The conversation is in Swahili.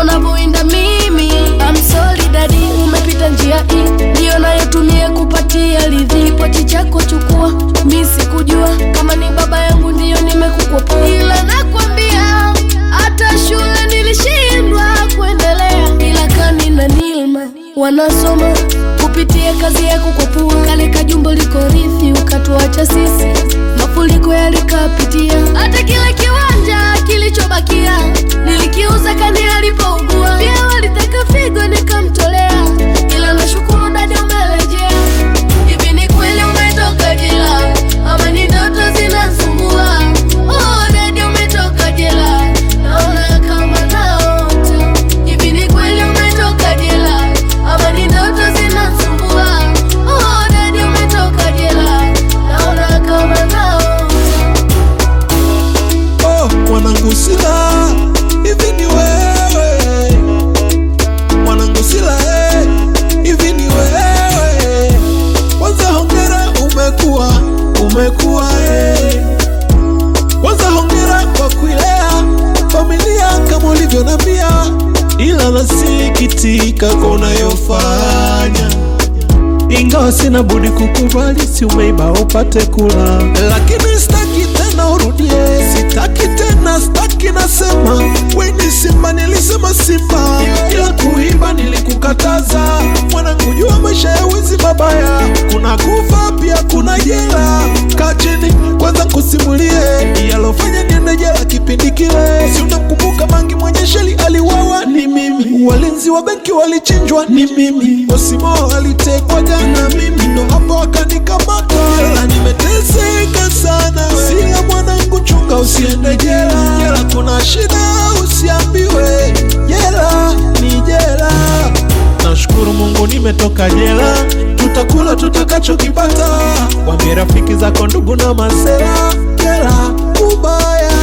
unavyoinda mimi I'm sorry daddy, umepita njia hii ndiyo nayotumia kupatia ridhi. Kipochi chako chukua, mi sikujua kama ni baba yangu ndiyo nimekukopoa, ila nakwambia hata shule nilishindwa kuendelea, ila kani na Nilma wanasoma kupitia kazi yako kwa pua. Kale kajumbo liko rithi, ukatuacha sisi, mafuriko yalikapitia, hata kile kiwanja kilichobakia nilikiuza kani alipougua. Pia walitaka figo nikamtolea, ila nashukuru dada umerejea. Hivi ni kweli umetoka jela ama ni ndoto zinasumbua? Oh, dada umetoka jela, naona kama naota. Hivi ni kweli umetoka jela ama ni ndoto zinasumbua? Oh, dada umetoka jela, naona kama naota. Oh, mwanangu Sila, hivi ni wewe mwanangu Sila, eh, hivi ni wewe. Kwanza hongera, umekuwa umekuwa, eh. Kwanza hongera kwa kuilea familia kama ulivyonambia, ila nasikitika kwa unayofanya ingawa sina budi kukubali, si umeiba upate kula, lakini sitaki tena urudie, sitaki tena, sitaki nasema, we ni Simba, nilisema Simba, ila kuimba nilikukataza. Mwanangu, jua maisha ya wizi mabaya, kuna kufa pia kuna jela. Kaa chini kwanza kusimulie yalofanya niende jela kipindi kile, si unamkumbuka Mangi mwenye sheli aliwawa, ni mimi, walinzi wa benki walichinjwa, ni mimi, Osimo alitekwa jana, mimi ndo hapo akanikamata, ila nimeteseka sana. Sila mwanangu, chunga usiende jela, jela kuna shida, usiambiwe jela ni jela. Nashukuru Mungu nimetoka jela, tutakula tutakachokipata. Wambie rafiki zako, ndugu na masela, jela kubaya.